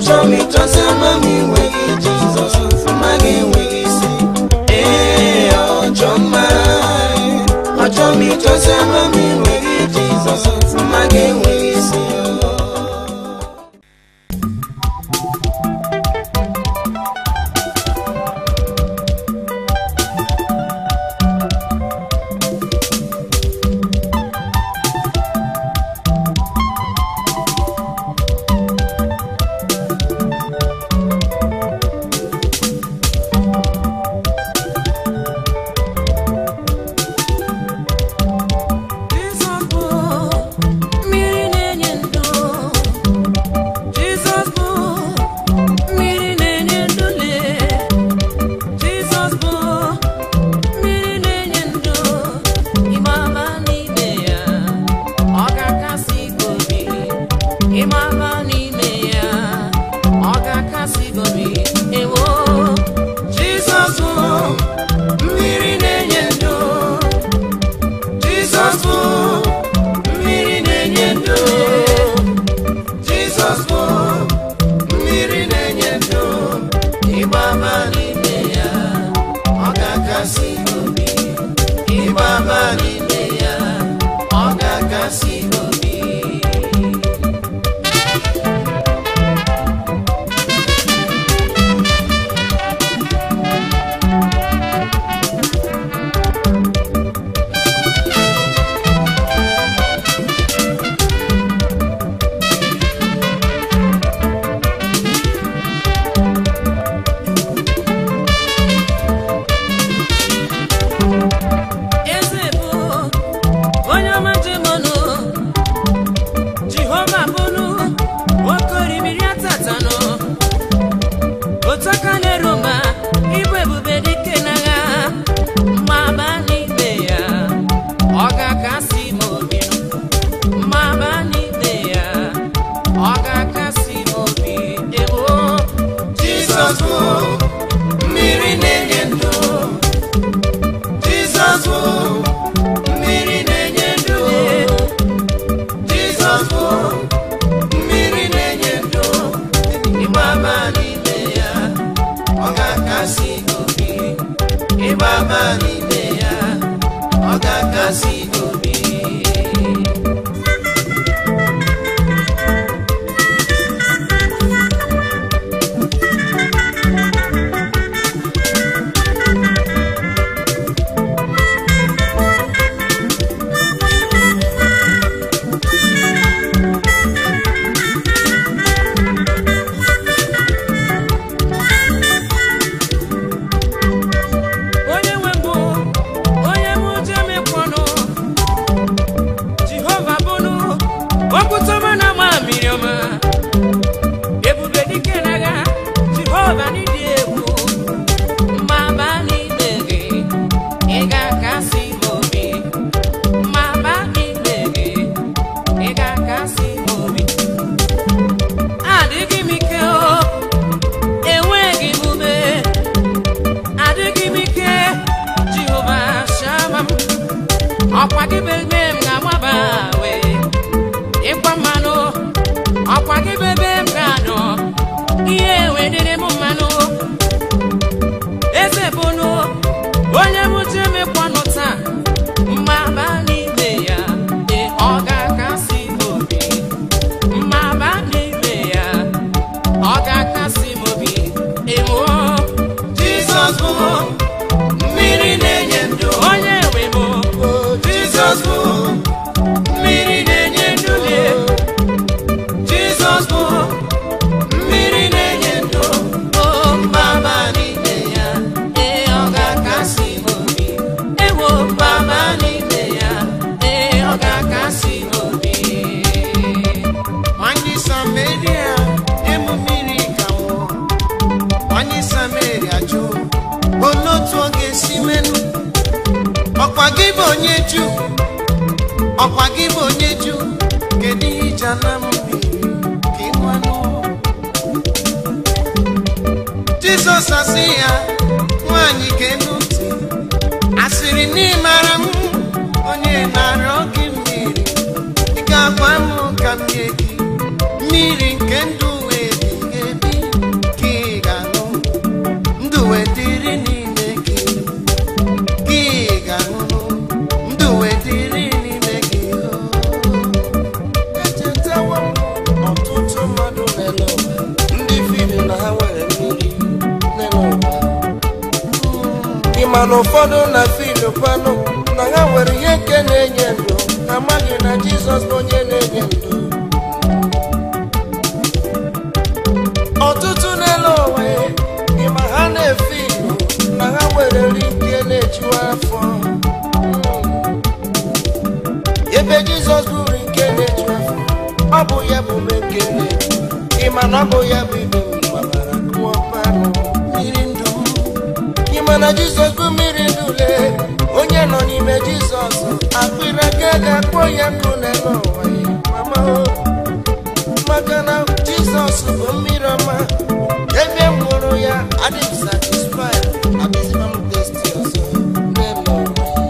ọchọ m ịchọsi ama m enweghị jizọs mma gị enweghị isi ee ọchọ mma ọchọ m ịchọsi ama m enweghị jizọs mma gị enweghị isi Jizọs bụ mmiri na-enye ndụ Jizọs bụ mmiri na-enye ndụ lee Jizọs bụ mmiri na-enye ndụ ịmama n'ime ya ọ ga-akasị gị obi ịmama n'ime ya ọ ga-akasị gị obi ewo Jizọs bụ mmiri na-enye ndụ Jizọs bụ mmiri na-enye ndụ Jizọs bụ mmiri na-enye ndụ ịgbama n'ime ya ọ ga-akasị obi ịgbama n'ime ya ọ ga-akasị obi eze bụ onye ọma jemọnụ jehova bụnụ nwoke orimiri atatanụ otu aka na-eru ma ịbụ ebube dike n'agha mma ba n'ime ya ọ ga-akasị m obi mma ba n'ime ya ọ ga-akasị m obi ewo Jizọs bụ mmiri na-enye ndụ Jizọs bụ mmiri na-enye ndụ Jizọs bụ mmiri na-enye ndụ ịgbaba n'ime ya ọ ga-akasị obi ịgbaba n'ime ya ọ ga-akasị obi onye nwe mbụ onye m uche mekwanụ jehova bụnụ okwutọma na ama mmiri ọma ebube dike n'agha jehova n'ịdị egwu mma ba n'ime gị ị ga-akasị m obi mma ba n'ime gị ị ga-akasị m obi adịghị m ike o enweghị m ume adịghị m ike jehova shama m ọkwa gị bebe m ga-agbaba wee ịkwa mmanụ ọkwa gị bebe m ga-anọ ihe wedịrị m mmanụ eze bụnụ onye m ji emekwanụ taa mma ba n'ime ya ee ọ ga-akasị m obi mma ba n'ime ya ọ ga-akasị m obi ewo Jizọs bụ mmiri na-enye ndụ onye nwe m Jizọs bụ mmiri na-enye ndụ Jizọs bụ mmiri na-enye ndụ o mbaba n'ime ya ee ọ ga-akasị m obi ewo mbaba n'ime ya ee ọ ga-akasị m obi Nwanyị Sameria emu mmiri ka nwụọ Nwanyị Sameria jụ olee otu ọ ga-esi menụ ọkwa gị bụ onye Juu ọkwa gị bụ onye Juu kedu ihe iji ana m mmiri ka ị nwanụ Jizọs asị ya nwaanyị ga-enu ntị asịrị n'ịmara m onye na-arịọ gị mmiri ị ga-agwa m ka m nye gị mmiri nke ndụ wee ebighị ebi mana ụfọdụ na filu kwanụ na ha nwere ihe nke na-enye ndụ ha amaghị na jizọs bụ onye na-enye ndụ ọtụtụ n'elu onwe ịma ha na-efe ilu na ha nwere nri nke na-ejuwa afọ ebe jizọs bụrụ nke na-eju afọ ọ bụ ya bụ mekele ịma na ọ bụ ya bụ ibe mgbabara kụọ mmanụ mmiri ndụ ịma na jizọs bụ mmiri ndụ lee onye nọ n'ime jizọs akpịrị aka ga-akpọ ya nkụ n'elu ụwa ya mama o maka na jizọs bụ mmiri ọma ebe m hụrụ ya adịm satisfied abịzima m testi ọzọ n'elu ụwa ya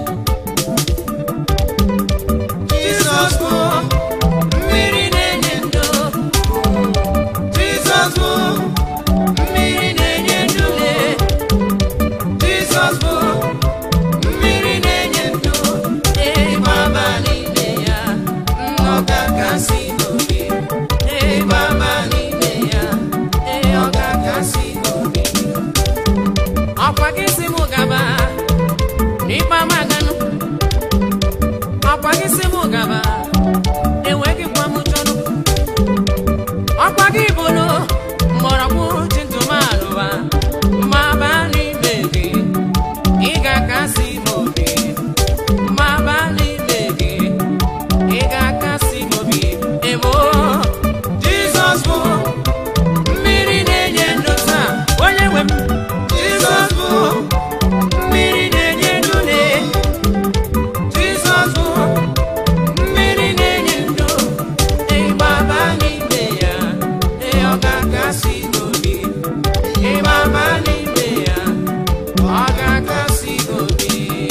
Jizọs bụ mmiri na-enye ndụ Jizọs bụ mmiri na-enye ndụ lee Jizọs bụ mmiri na-enye ndụ ịgbaba n'ime ya ọ ga-akasị n'obi ịgbaba n'ime ya ee ọ ga-akasị n'obi ọkwa gị si m gaba n'ikpe amaganụ ọkwa gị si m gaba enweghị kwa m chọrọ ọkwa gị bụrụ mgbọrọgwụ ji ntụmanụwa ma baa n'ime gị ị ga-akasị m obi ma baa n'ime gị ị ga-akasị m obi emo jizọs bụ mmiri na-enye ndụ taa onye nwe m jizọs bụ mmiri na-enye ndụ na Jizọs bụ mmiri na-enye ndụ ịgbaba n'ime ya ee ọ ga-akasị n'obi ịgbaba n'ime ya ọ ga-akasị n'obi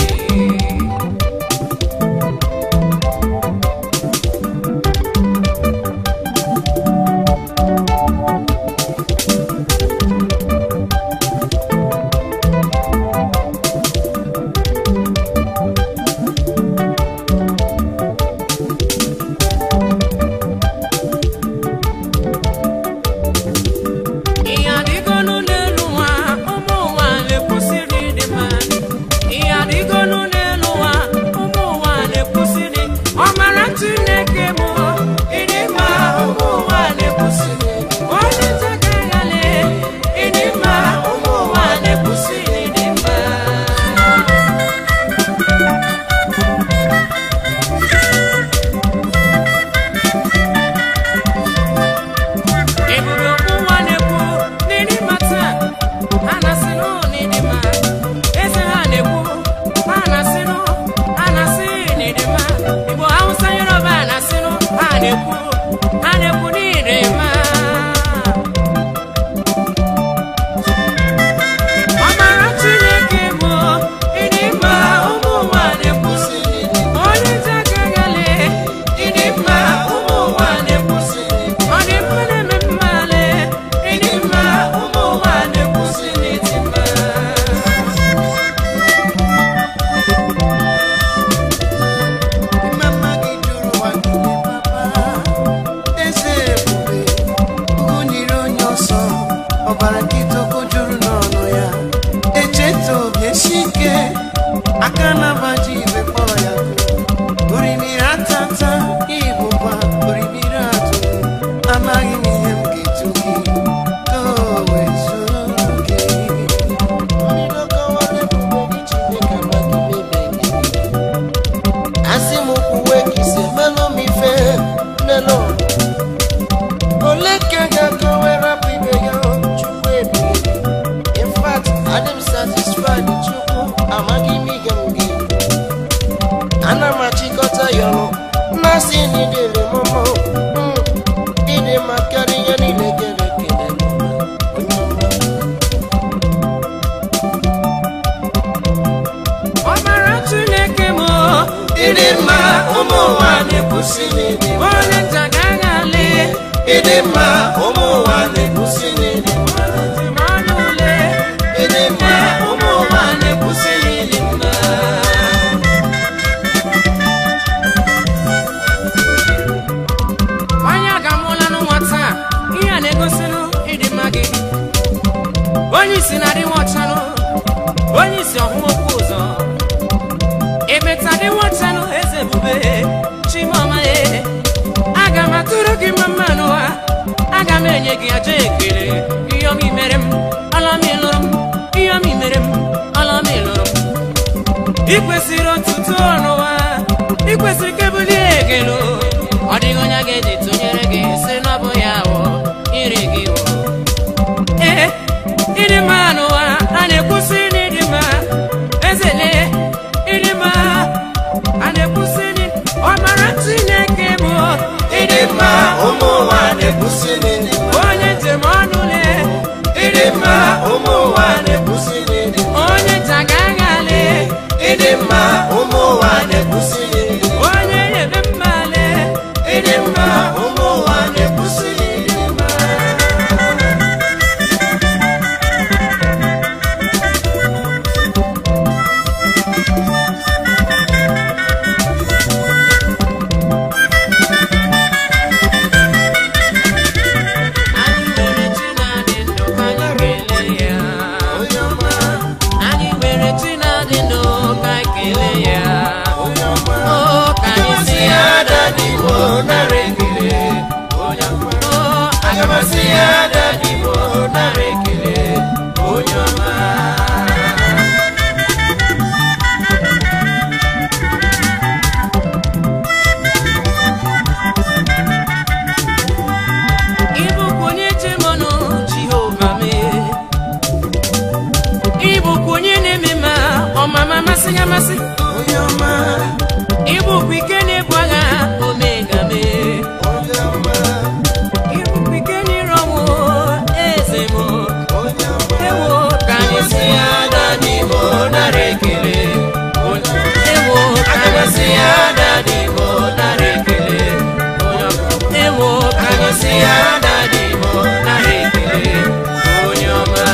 ihe adịgonu n'elu ụwa ụmụ ụwa na-ekwusịrị ịdị mma ihe adịgonu n'elu ụwa ụmụ ụwa na-ekwusịrị ọmara chineke bụ ịdị mma ụmụ ụwa na-ekwusịrị onye ntakịrị ịdị mma ụmụ ụwa na-ekwusịrị ịdị mma ebube okwu nwa na-ekwu n'ịdị mma taa ha na-asị nụ n'ịdị mma eze ha na-ekwu ha na-asị nụ ha na-asị n'ịdị mma igbo hausa yoruba ha na-asị nụ ha na-ekwu ha na-ekwu n'ịdị mma ọmara chineke bụ ịdị mma ụmụ ụwa na-ekwusi onye nta gagale ịdị mma ụmụ ụwa na-ekwusi ọ dị mma na-eme mmale ịdị mma ụmụ ụwa na-ekwusi n'ịdị mma Mama gị jụrụ ụwa niile, papa. Eze ebube, ugwu nyiri onye ọsọ, ọbara nkịta okwu juru n'ọnụ ya. Echeta obi esi ike, aka na-agbaji igwe kpọrọ ya kụ. Orimiri atata, ịbụkwa orimiri atụ. Amaghị m ihe m ga-etu gị, ka o wee zuo gị. Mmiri ọkọwara ebube gị Chineke amaghị m ebe gị. asị m kwuwe ka isi emelụ m ife nlelo ole ka ga-akọwe rapụ ibe ya chukwu ebighị in fact adị m satisfied chukwu amaghị m ihe m gị ana m achịkọta ya ọnụ mmasị na idere mụmụ ịdị mma karịa ihe niile kere ekele n'ụwa. Onye ọma. ọmara chineke bụ ịdị mma ụmụ ụwa na-ekwusi n'ịdị mma. onye nta gagale ịdị mma ụmụ ụwa na-ekwusi n'ịdị mma. dị m ọnụ ule ịdị mma ụmụ ụwa na-ekwusi n'ịdị mma. onye a ga-amụla n'ụwa taa ihe a na-egosinụ ịdị mma gị onye isi na-adị nwa ọchanụ onye isi ọhụụ okwu aga m asị ya dadi m nara ekele onye ọma ịbụkwa onye chemọnụ jehova mee ịbụkwa onye na-eme ma ọmama masị ya masị onye ọma ịbụkwa ike na-ebu agha omega mee onye ọma ịbụkwa ike n'ire ọnwụ eze m onye ọma ewo ka anyị si ya dadi m nara ekele ewo ka anyị si ya dadi m nara ekele ewo ka anyị si ya dadi m nara ekele onye ọma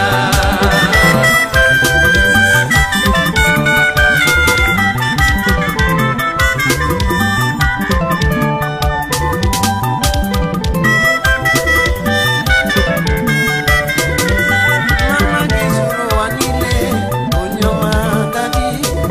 mama gị zuru ụwa niile onye ọma dadi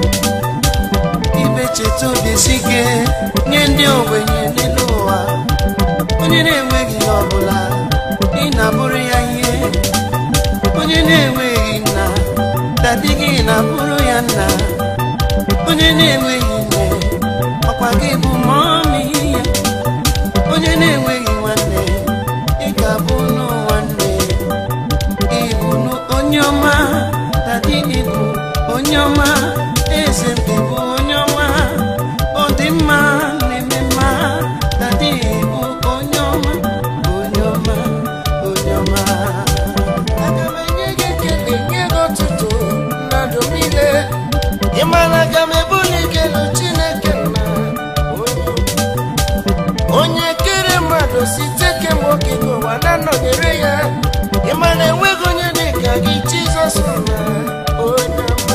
ibe cheta obi si ike nye ndị ogbenye n'elu ụwa onye na-enweghị ihe ọbụla ị na-abụrụ ya ihe onye na-enweghị nna dadi gị na-abụrụ ya nna onye na-enweghị nne ọkwa gị bụ mọmị ya onye na-enweghị nwanne ị ga-abụ nụ nwanne ịbụ onye ọma dadi ịbụ onye ọma eze m ịbụ onye ọma ọ dị mma na-eme mma dadi ịbụ onye ọma onye ọma onye ọma aga m enye gị ekele nye gị ọtụtụ mmadụ niile ị mara aga m ebuli ekele chineke nna onye ọma onye kere mmadụ site kemgbe okike ụwa na-anọnyere ya ịma na enweghị onye dị ka gị jizọs na onye ọma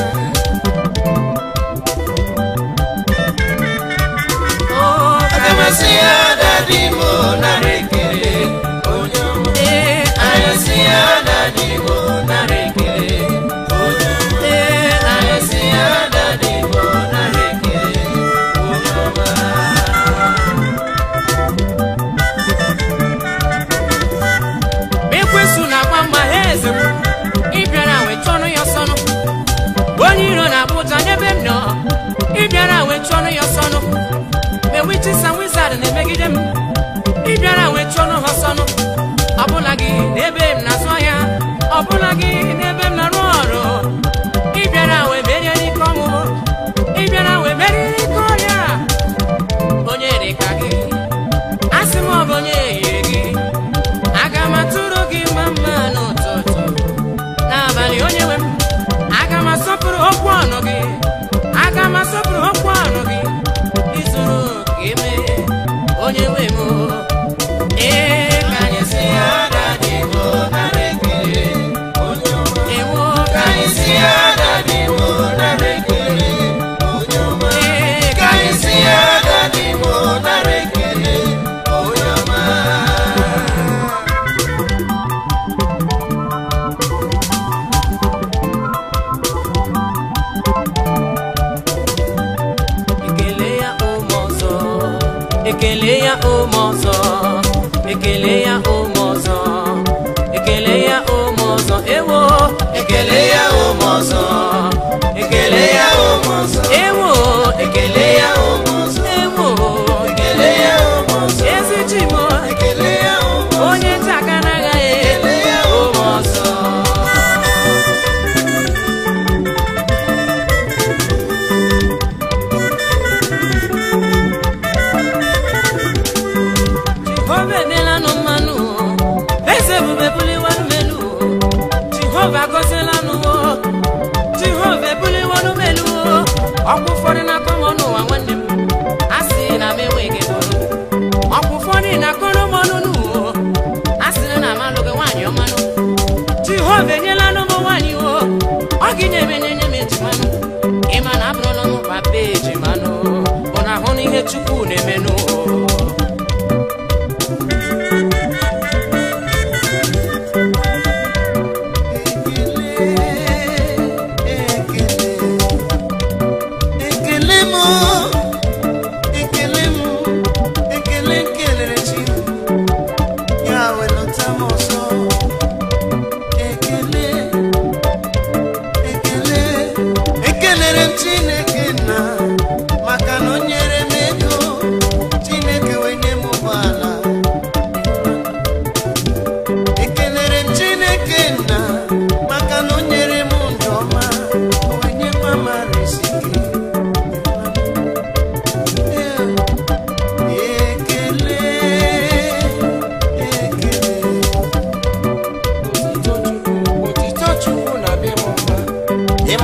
aga m asị ya dadi m nara ekele onye ọma ee anyị asị ya dadi m nara ekele onye ọma ee anyị asị ya dadi m nara ekele onye ọma ekwesu na-agba mgba ha eze m ịbịara wee chọnụ ya ọsọnụ onye iro na-abụ ụja n'ebe m nọ ịbịara wee chọnụ ya ọsọnụ mgbe wichisa wizard na-emegide m ịbịara wee chọnụ ha ọsọnụ ọbụla gị n'ebe m na-azụ ahịa ọbụla gị n'ebe m na-arụ ọrụ ịbịara wee merie n'ike ọnwụ ịbịara wee merie n'ike ọrịa onye dị ka gị asị m ọ bụ onye yiri gị aga m atụrụ gị mma mma n'ụtụtụ n'abalị onye nwe m aga m asọpụrụ okwu ọnụ gị aga m asọpụrụ okwu ọnụ gị izuru ka eme onye nwe m ee ka anyị si ya dadi m nara ekele onye ọma ewo ka anyị si ya dadi m nara ekele onye ọma ee ka anyị si ya dadi m nara ekele onye ọma ekele ya ụmụ ọzọ ekele ya ụmụ ọzọ ekele ya ụmụ ọzọ ekele ya ụmụ ọzọ ewo ekele ya ụmụ ọzọ ekele ya ụmụ ọzọ ewo ekele ya ụmụ ọzọ ewo ekele ya ụmụ ọzọ ezi chimo ekele ya ụmụ ọzọ onye nta aka n'agaghị ekele ya ụmụ ọzọ jehova emelanụ mmanụ eze ebube buliwanụ melu jehova gọzielanụ jehova ebuliwanụ melu ọkwa ụfọdụ na-akọ m n'ụwa nwanne m a sị na m enweghị ego ọkwa ụfọdụ na-akọrọ m ọnụ n'ụwa a sị na m alụghị nwaanyị ọmanụ jehova enyelanụ m nwaanyị o ọ gị nyeme nye m ejimanụ ịma na abụrụla m papa ejimanụ bụ na ahụ na ihe chukwu na-emenụ ekele m ekele m ekele kelere chi ya welụta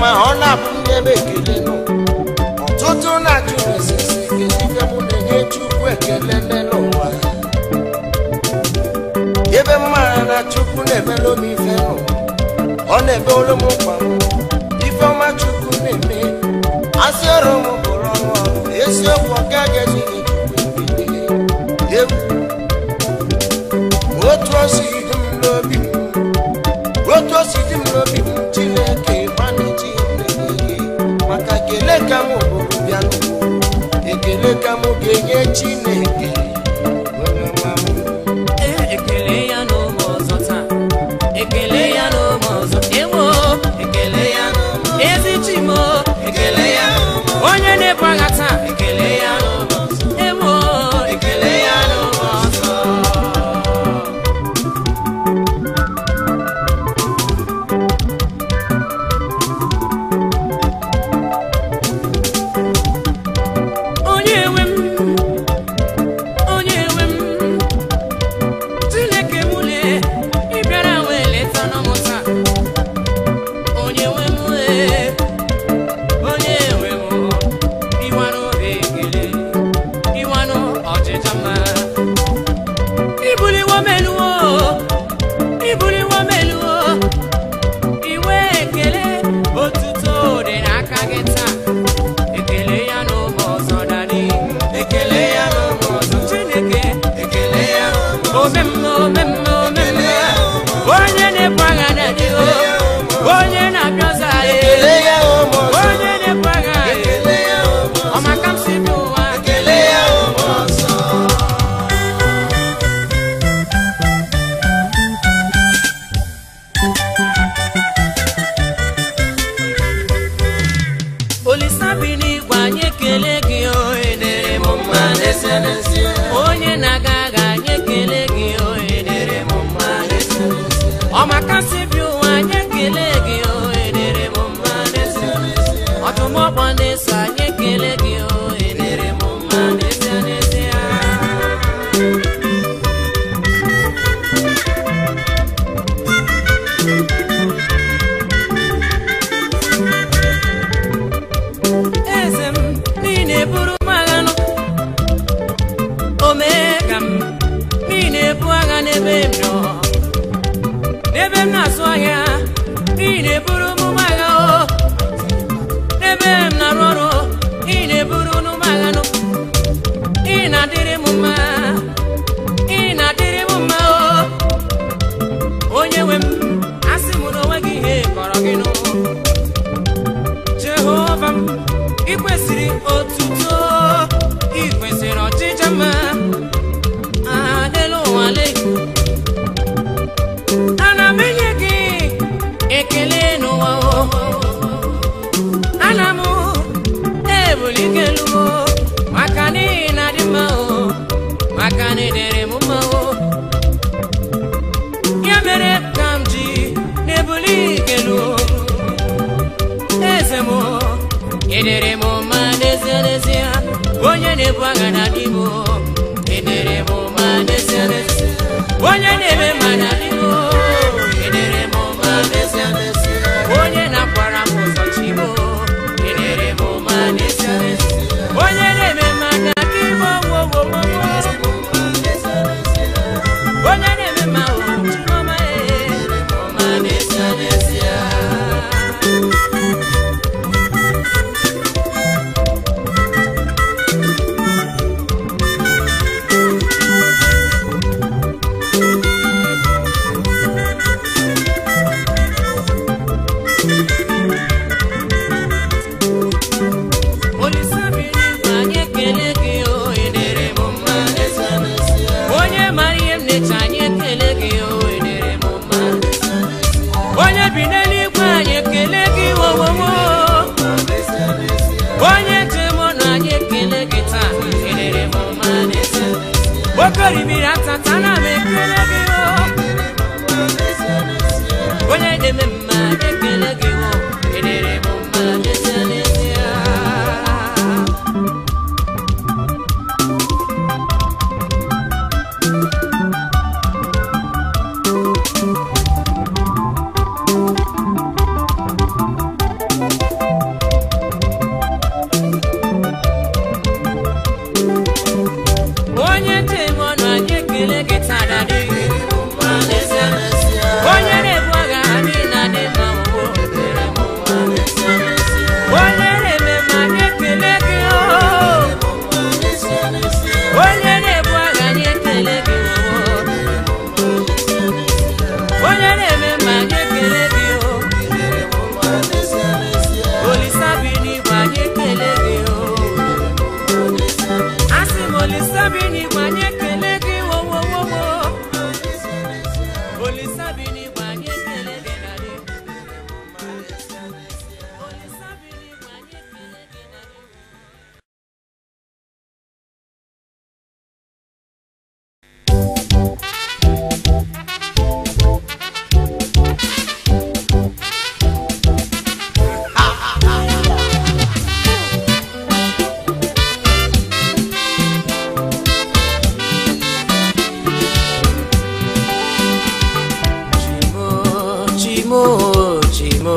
ọ na-abụ ndị ebe ekele nọ ọtụtụ na-ajụ esisi kedu ife mụ na-enye chukwu ekele n'elu ụwa ebe mmara na chukwu na-emelu m ife nọ ọ na-ebe olu m mkpa m ife ọma chukwu na-eme asị ọrụ m bụrụ ọnụ ọrụ eziokwu ọ gaghị ezighị chukwu ekele egwu otu o si dị m n'obi m otu o si dị m n'obi m chineke mana chineke maka ekele ka m bụrụ bịa n'ụwa ekele ka m ga-enye chineke onye nwa m Ee, ekele ya n'ụmụ ọzọ taa ekele ya n'ụmụ ọzọ ewo ekele ya ezi chimo ekele ya onye na-ebu agha taa ekele ya n'ụmụ ọzọ ewo ekele ya n'ụmụ ọzọ onye nwe m onye nwe m chineke mụle ị bịara wee leta n'ọmụ taa onye nwe m ee, onye nwe m ịwanụ ekele ịwanụ ọchịcha mma ibuliwo meluwo ibuliwo meluwo iwe ekele otuto dị n'aka gị taa ekele ya n'ụmụ ọzọ dadi ekele ya n'ụmụ ọzọ chineke ekele ya omemme omemme omemme onye na-ebu agha dadi o onye na-abịa ọzọ anyị ekele ya ụmụ ọzọ onye na-ebu agha anyị ekele ya ụmụ ọzọ ọmaka m si bi ụwa ekele ya ụmụ ọzọ olisa bi n'igwe anyị ekele gị o edere m mma n'ezie n'ezie. onye na-aga agha anyị ekele gị o edere m mma n'ezie n'ezie. ọmakasị bi ụwa anyị ekele gị o edere m mma n'ezie n'ezie. ọtụmọkpọ na-eso anyị ekele gị o edere m mma n'ezie n'ezie. eze m niile buru m agha nụ omee ka m niile ebu agha n'ebe m nọ n'ebe m na-azụ ahịa niile buru m agha o n'ebe m na-arụ ọrụ niile buru m agha nụ ị na-adịrị m mma ị na-adịrị m mma o onye nwe m asị m na onwe gị ihe kọrọ gị nụ jehova m ị kwesịrị otuto ị kwesịrị ọchịcha mma adịla ụwa le ana m enye gị ekele n'ụwa o ana m ebuli gị elu o maka n'ihi na dị mma o maka na ịdịrị m mma o ya mere ka m ji na-ebuli gị elu o eze m edere m mma n'ezie n'ezie onye na-ebu agha na di m edere m mma n'ezie n'ezie onye na-eme mma na di m edere m mma n'ezie n'ezie onye na-akwara m ụzọ chi m edere m mma n'ezie n'ezie onye na-eme mma na di m wowowowo onye na-eme mma o chiọma edere m mma n'ezie n'ezie Olisabiri anyị ekele gị o edere m mma onye mara ihe m na-eche anyị ekele gị o edere m mma onye bi n'eluigwe anyị ekele gị wowowo onye njem ọnụ anyị ekele gị taa edere m mma okoribiri atata na m ekele gị o onye na-eme mma ekele gị o edere m mma n'ezie n'ezie chimo chimo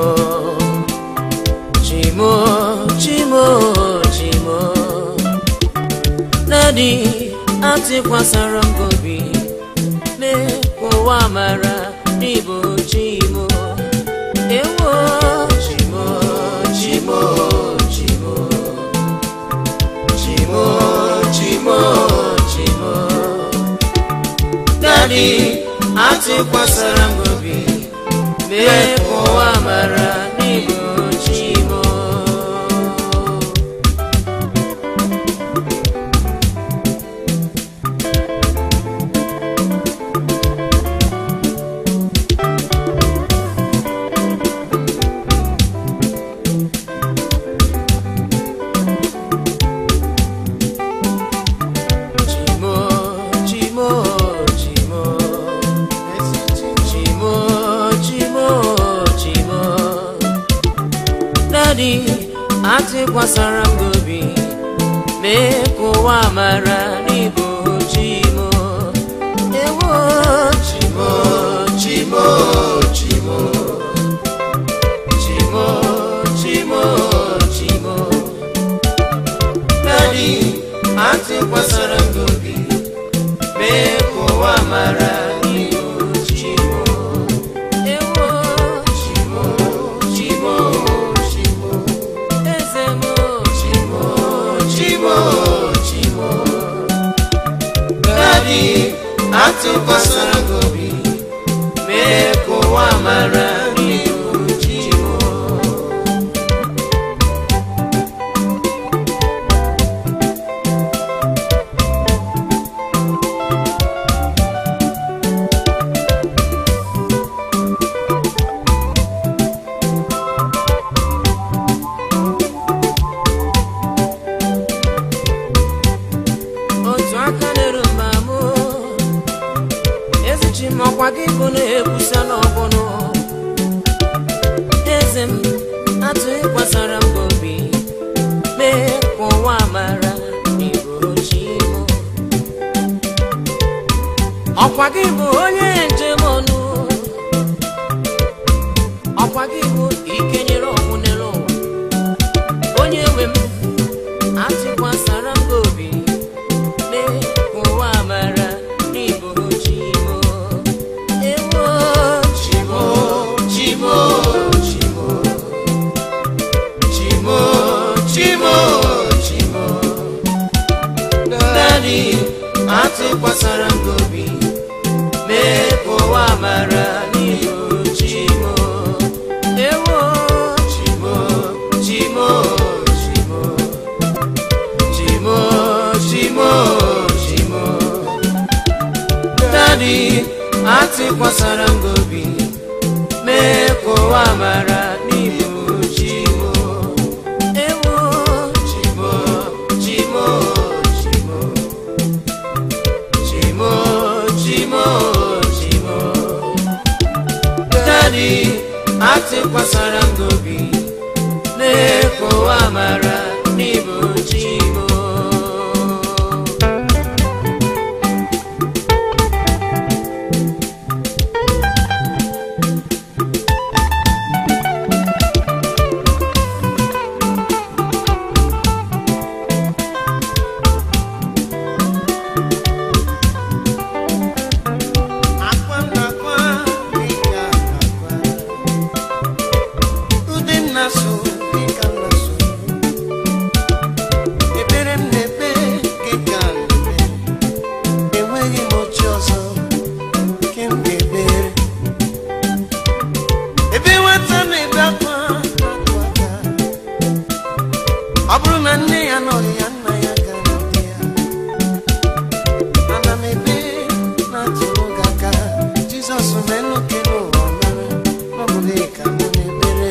chimo chimo chimo dadi atịkwasara m gị obi mee ka ụwa mara n'ịbụ chimo ewo chimo chimo chimo chimo chimo chimo dadi atịkwasara m gị obi mee ka ụwa mara n'ịbụ chimo chimo chimo chimo chimo chimo chimo dadi atịkwasara m gị obi mee ka ụwa mara n'ịbụ chimo ewo chimo chimo chimo chimo chimo chimo dadi atịkwasara m gị obi mee ka ụwa mara n'ịbụ chimo ewo chimo chimo chimo eze m chimo chimo chimo dadi atụkwasara gị obi mee ka ụwa mara n'ịbụ chimo otu aka na-eru mba mụ ezichi m ọkwa gị bụ na-ekwusa n'ọbụnụ eze m atụ ịkwasara m gị obi mee ka ụwa mara n'ịbụ chi m ọkwa gị bụ onye njem ọnụ ọkwa gị bụ ike nyere ọnwụ n'elu ụwa onye nwe m atụkwasara m gị obi mee ka ụwa mara n'ịbụ chimo ewo chimo chimo chimo chimo chimo chimo dadi atụkwasara m gị obi mee ka ụwa mara n'ịbụ chimo ewo chimo chimo chimo chimo chimo chimo dadi atịkwasara m gị obi mee ka ụwa mara n'ịbụ chimo ewo chimo chimo chimo chimo chimo chimo dadi atịkwasara m gị obi mee ka ụwa mara n'ịbụ chimo akwa m na-akwa dịka akwa ude m na-asụ dịka m na-asụ ekpere m na-ekpe dịka m na-ekpe enweghị m ochi ọzọ nke m ga-ekpere ebe nwata na-ebe akwa na-akụ aka ọ bụrụ na nne ya nọ ya nna ya gara dị ya ana m ebe na-atụrụ gị aka jizọs menụ ke n'ụwa mara n'ọbụla ka mụ na-ekpere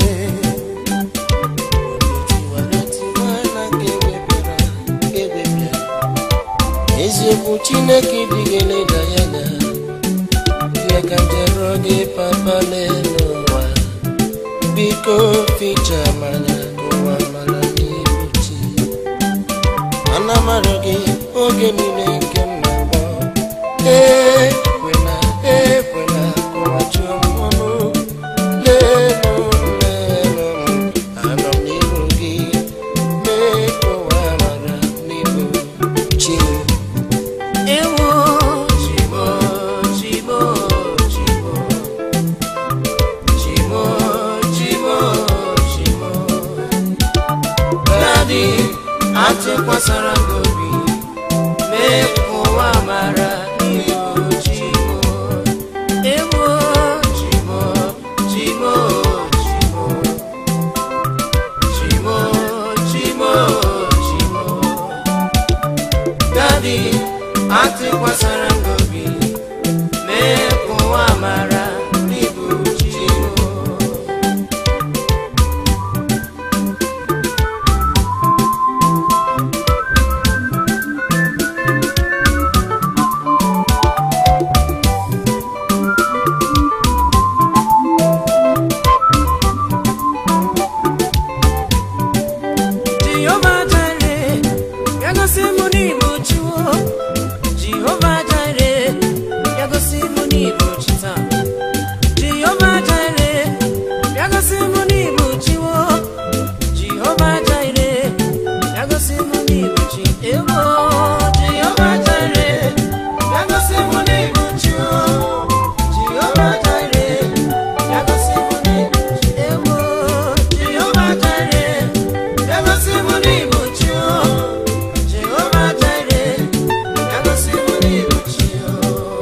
eziokwu chineke dịghị eleda ya na ihe ka njerọ gị papa n'elu ụwa biko ficha manya ka ụwa mara n'ihu chi ana mara gị oge niile nke m na-akpọ ekwela ekwela ka ụwa chụọ m ọnụ atụkwasara gị obi mee ka ụwa mara n'ihu chimo ewo chimo chimo chimo chimo chimo chimo dadi atụkwasara gị obi mee ka ụwa mara n'ihu chimo Jehova Jire, ya gosi mụ n'Igbo chiwo. Jehova Jire, ya gosi mụ n'Igbo chi taa. Jehova Jire, ya gosi mụ n'Igbo chiwo. Jehova Jire, ya gosi mụ n'Igbo chi ewo. Jehova Jire, ya gosi mụ n'Igbo chiwo. Jehova Jire, ya gosi mụ n'Igbo chi ewo. Jehova Jire, ya gosi mụ n'Igbo chi o. Jehova Jire, ya gosi mụ n'Igbo chi o.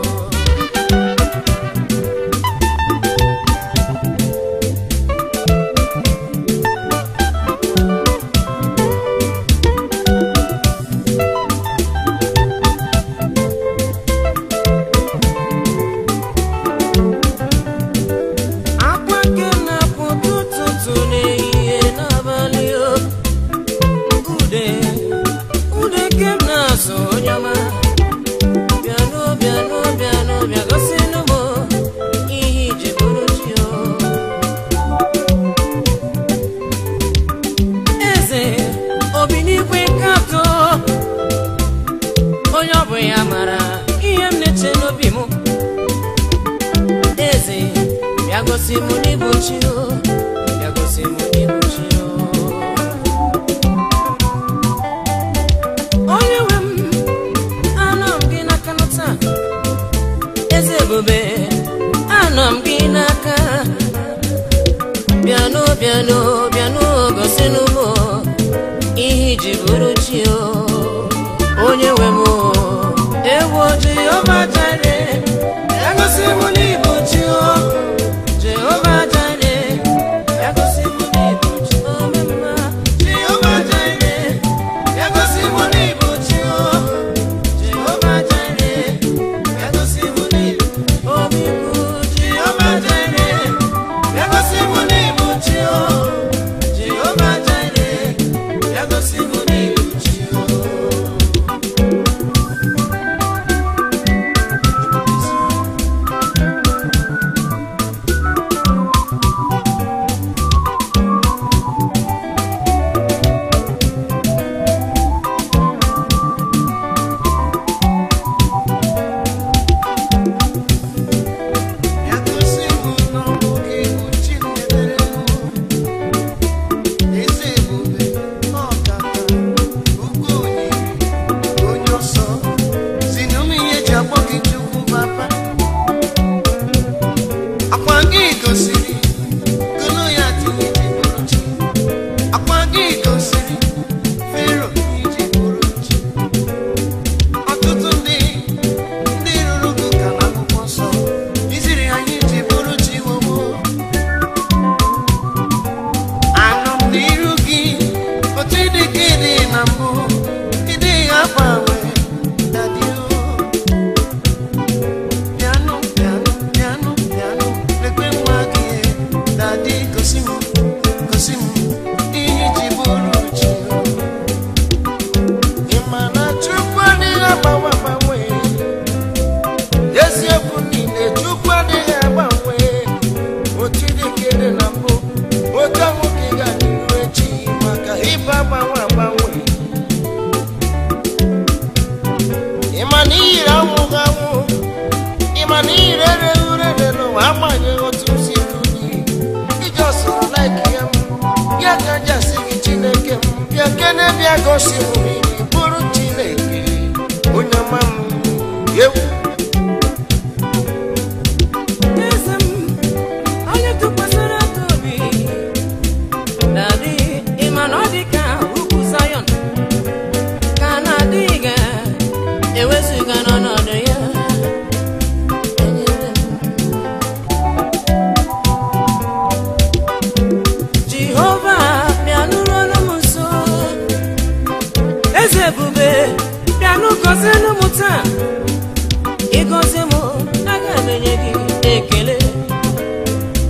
akwa nke na-akwụ ụtụtụ n'ehihie n'abalị o ude ude nke m na-azụ onye ọma bịanụ bịanụ bịanụ bịa gosinụ m ihe iji bụrụ chi o eze obi n'ikwe nkatọ onye ọ bụ ya mara ihe m na-eche n'obi m eze bịa gosi mụ n'ịbụ chi o bịa gosi mụ n'ịbụ chi o onye nwe m anọ m gị n'aka nụ taa eze ebube anọ m gị n'aka bịanụ bịanụ bịanụ gosinụ m ihe iji bụrụ chi o onye nwe m o ewo jehova jare ya gosi mụ n'ịbụ chi o jehova jare ya gosi mụ n'ịbụ chi o mema jehova jare ya gosi mụ n'ịbụ chi o jehova jare ya gosi mụ n'ịbụ omikwu jehova jare ya gosi mụ n'ịbụ chi o jehova jare ya gosi mụ n'ịbụ chi o Ya gosi mụ na ọ bụ gị bụ Chinedere mụ. Eze ebube ọkaka ukwu onyinye onye ọsọ si n'ụmụ ihe ji akpọ gị Chukwu papa. Akwa gị gosiri Goloyat ihe ji bụrụ chi. Akwa gị gosiri Fero ihe ji bụrụ chi. Ọtụtụ ndị ndị rụrụ gị ụka n'akwụkwọ nsọ iziri anyị ji bụrụ chi wowo anọ m n'iru gị otu ịdị ka ịdị na mbụ ịdị agbanwe dadio bịanụ bịanụ bịanụ bịanụ lekwe nwa gị dadi gosi m gosi m ihe ji bụrụ chi ị ma na chukwu adịghị agbanwe agbanwe eziokwu niile chukwu adịghị agbanwe otu dịkere na mbụ otu ahụ ka ị ga-adịru echi maka ịba agbanwe agbanwe ịma na iyiri anwụghị anwụ ịma na iyiri ereghị urere n'ụwa agbanyeghị otu si ru gị iji ọsọrọ laiki ya m ya ka jasị gị chineke m bịa kene bịa gosi m iri bụrụ chineke onye ọma m ewu eze m onye tụkwasịrị aka obi na-adị ịma na ọ dị ka ugwu Zayọn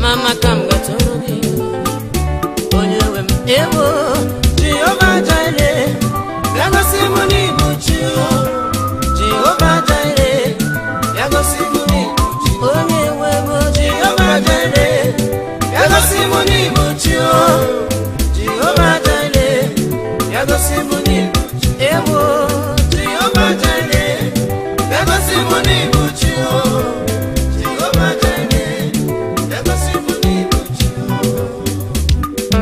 mama ka m gatụrụ gị onye nwe m ewo Jehova Jire, bịa gosi m n'ịbụ chi o. Jehova Jire, bịa gosi m n'ịbụ chi o. onye nwe m Jehova Jire, bịa gosi m n'ịbụ chi o. Jehova Jire, bịa gosi m n'ịbụ chi o. ewo Jehova Jire, bịa gosi m n'ịbụ chi o. Jehova Jire, bịa gosi m n'ịbụ chi o.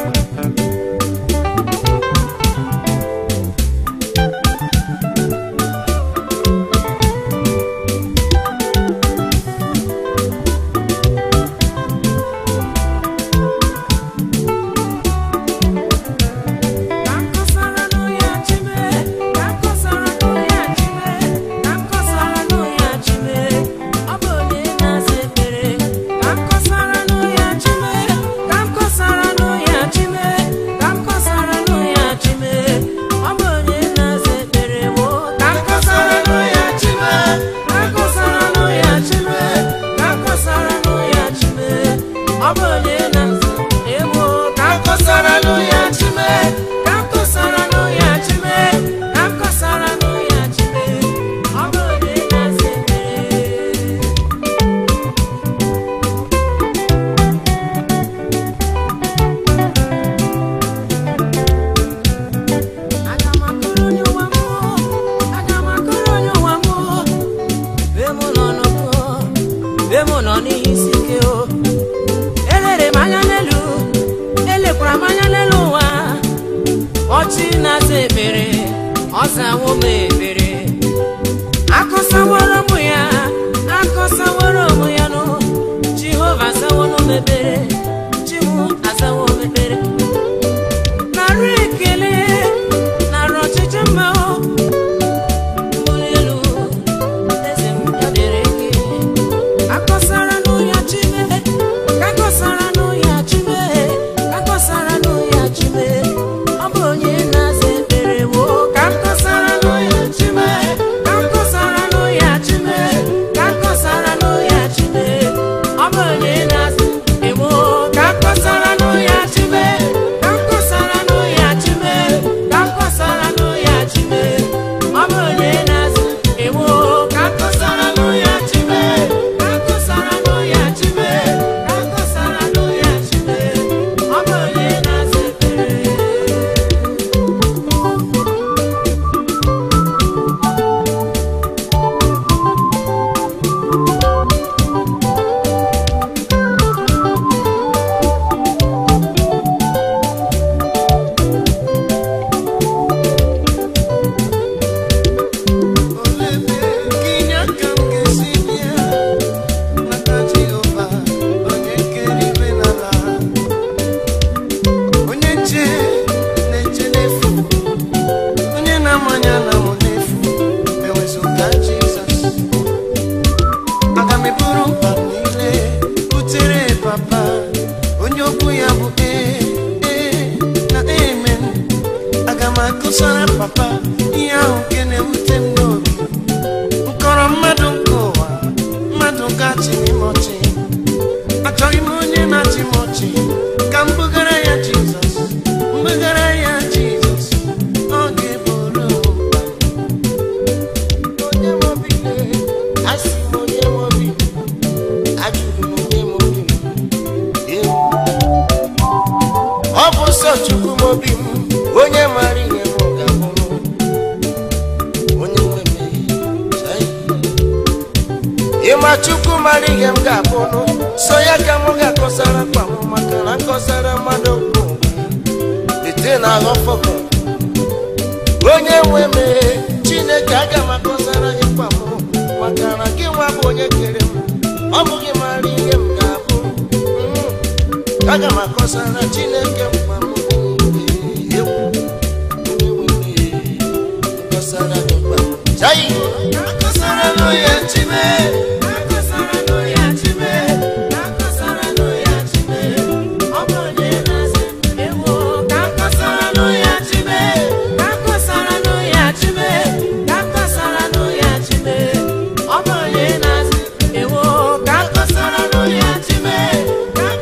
ka m kọsara n'ụya chime ka m kọsara n'ụya chime ka m kọsara n'ụya chime ọ bụ onye na-asa ekpere ka m kọsara n'ụya chime ka m kọsara n'ụya chime ka m kọsara n'ụya chime ọ bụ onye na-asa ekpere wo ka m kọsara n'ụya chime ka m kọsara n'ụya chime ka m kọsara n'ụya chime ọ bụ onye na-asa ewo ka m kọsara n'ụya chime ka m kọsara n'ụya chime ka m kọsara n'ụya chime ọ bụ onye na-asa ekpere Aga m akọrọ onye ụwa m aga m akọrọ onye ụwa m be m nọ n'ụkọ be m nọ n'ihe isi ike o elere m anya n'elu elekwara m anya n'elu ụwa ọchị na-aza ekpere ọ zawo m ekpere akọsaworo m ya akọsaworo m ya nụ jehova azawono m ekpere chiwu azawo m ekpere narị ekele narị ọchịchị mma o mbuli elu eze m ya dịrị gị akọsara n'ụya chime ka akọsara n'ụya chime ka akọsara n'ụya chime ọ bụ onye na-aza ekpere wo ka akọsara n'ụya chime ka akọsara n'ụya chime ka akọsara n'ụya chime ọ bụ onye na-aza ewo ka akọsara n'ụya chime ka akọsara n'ụya chime ka akọsara n'ụya chime ọ bụ onye na-aza ewo ka akọsara n'ụya chime ka akọsara n'ụya chime ka akọsara n'ụya chime ọ bụ onye na-aza ekpere Olebe gịnị aka m ga-esi bịa maka Jehova onye kere igwe na ala onye nche na-eche n'efu onye na-amanya na mụ n'efu ewezụga Jizọs aga m eburu mkpa m niile butere papa onye okwu ya bụ ee ee na amen aga m akụsara papa ihe ahụ nke na-ewute m n'obi nkọrọ mmadụ nke ụwa mmadụ gachi n'ime ọchị achọghị m onye na-achị m ọchị ka m bugara ya jizọs mbugara ya jizọs ọ ga-eburu m mkpa m. onye m obi lee, asị m onye m obi ajụrụ m onye m obi m ewu ọ bụ sọ chukwu m obi m onye mara ihe m ga-abụ onye nwe m Chai. ịma chukwu mara ihe m ga-abụ nụ so ya ka m ga-akọsara mkpa m maka na nkọsara mmadụ bụ ete na aghọfọbụ onye nwe m chineke aga m akọsara gị mkpa m maka na gị nwa bụ onye kere m ọ bụghị mara ihe m ga-abụ Mm. aga m akọsara chineke mkpa m niile. Ewu. Onye nwe m, akọsara gị mkpa m. Chai. akọsara n'onye chime akọsara n'ụya chime akọsara n'ụya chime ọ bụ onye na-asa ewo ka akọsara n'ụya chime ka akọsara n'ụya chime ka akọsara n'ụya chime ọ bụ onye na-asa ewo ka akọsara n'ụya chime ka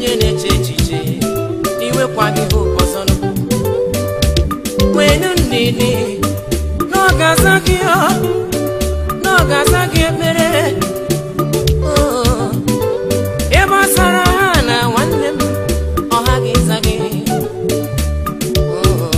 onye na-eche echiche iwekwaghị hope ọzọ nụ. nwenu ndidi na ọ ga-aza gị ọ, na ọ ga-aza gị ekpere Oh, ebe ọ sara ha na nwanne m ọ ha ga-eza gị Oh.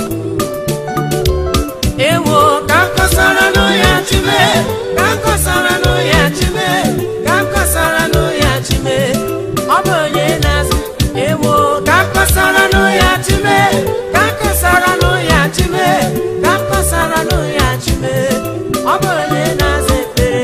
ewo ka m kọsara nụ ya chime ka m kọsara nụ ya chime ka m kọsara nụ ya chime ọ bụ onye na-azụ ewo ka m kọsara nụ ya chime ka m kọsara nụ ya chime ka m kọsara nụ ya chime ọ bụ onye na-azụ ekpere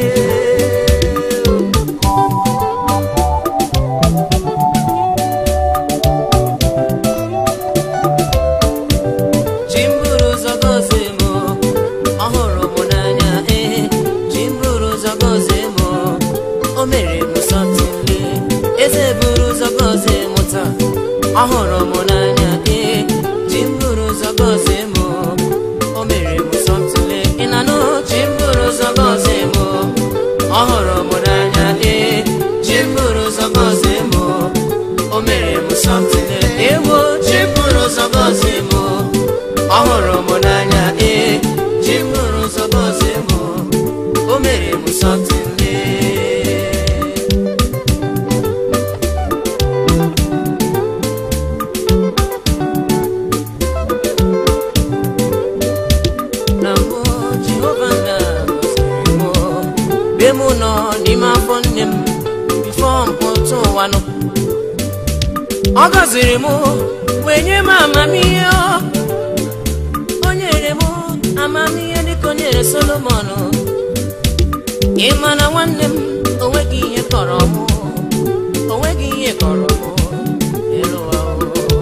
ji m buru ụzọ gọzie m ọ hụrụ m n'anya ee ji m buru ụzọ gọzie m o mere m sọtịnle eze buru ụzọ gọzie m taa ọ hụrụ m n'anya ee ji m buru ụzọ gọzie m o mere m sọtịnle ị na-anụ ji m buru ụzọ gọzie m ọ hụrụ m n'anya ee ji m buru ụzọ gọzie m o mere m sọtịnle ewo ji m buru ụzọ gọzie m ọ hụrụ m n'anya ee ji m buru ụzọ gọzie m o mere m sọtịnle na mbụ jehova nna gọziri m mgbe m nọ n'ime afọ nne m bifo mpụta ụwa nọ ọ gọziri m wee nye m amamihe ọ o nyere m amamihe dịka o nyere solomon ị ma na nwanne m onweghị ihe kọrọ m onweghị ihe kọrọ m elu ụwa o.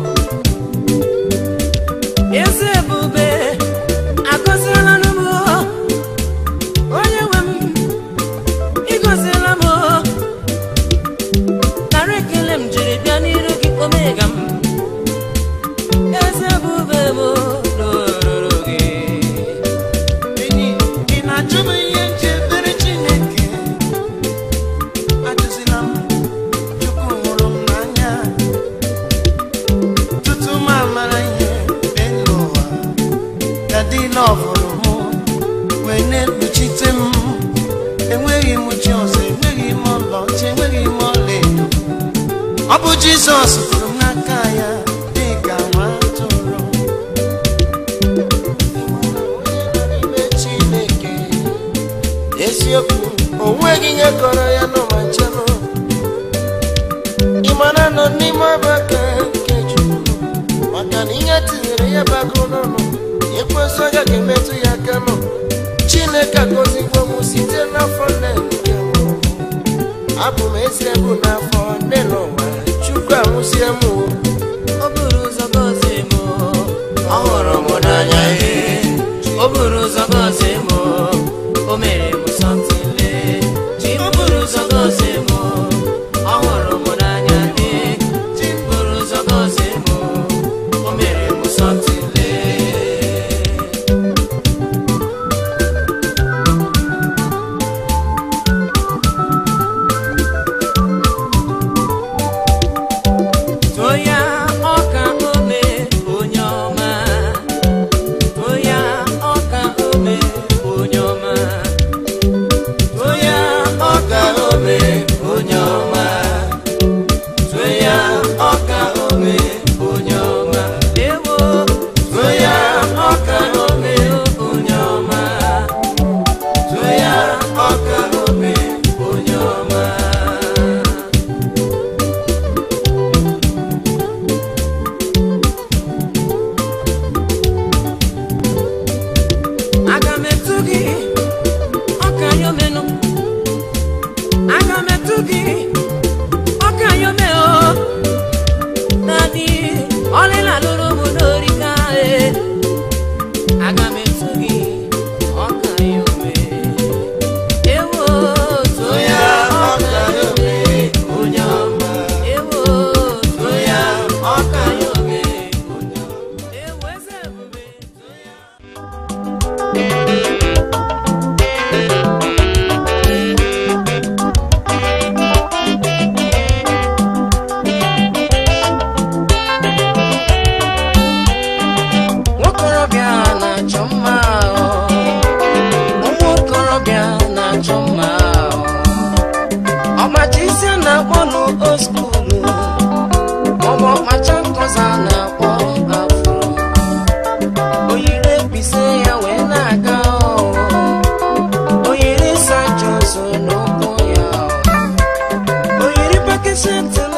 eze ebube agọziela m onye nwe m ịgọziela m nara ekele m jiri bịa n'iru gị omega m eze ebube m n'oruru gị enyi ị na-ajụ m ihe nchebere chineke ajụzila m chukwu hụrụ m n'anya tutu m amara ihe mbe n'ụwa ya dị n'ọfụrụ m wee na-ekpuchite m enweghị m chi ọzọ enweghị m ọlaọcha enweghị m ọlaedo ọ bụ jizọs tụrụ m n'aka ya dị ka nwa atụrụ n'ime chineke eziokwu onweghị ihe kọrọ ya n'ụwa nchenụ ịmara nọ n'ime ọbaka nke chukwu maka na ihe tinyere ya bago n'ọnụ ekwesị ọga ga-emetụ ya aka nọ chineke agọzigbo m site n'afọ nne nke m abụ m eze bụ n'afọ nne n'ụwa chukwu amụsie m o. o buru ụzọ gọzie m ọ hụrụ m n'anya ee o buru ụzọ gọzie m o mere m sọtịle ji m buru ụzọ gọzie m ọ hụrụ m n'anya ee ji m buru ụzọ gọzie m o mere m sọtịle too ya accept the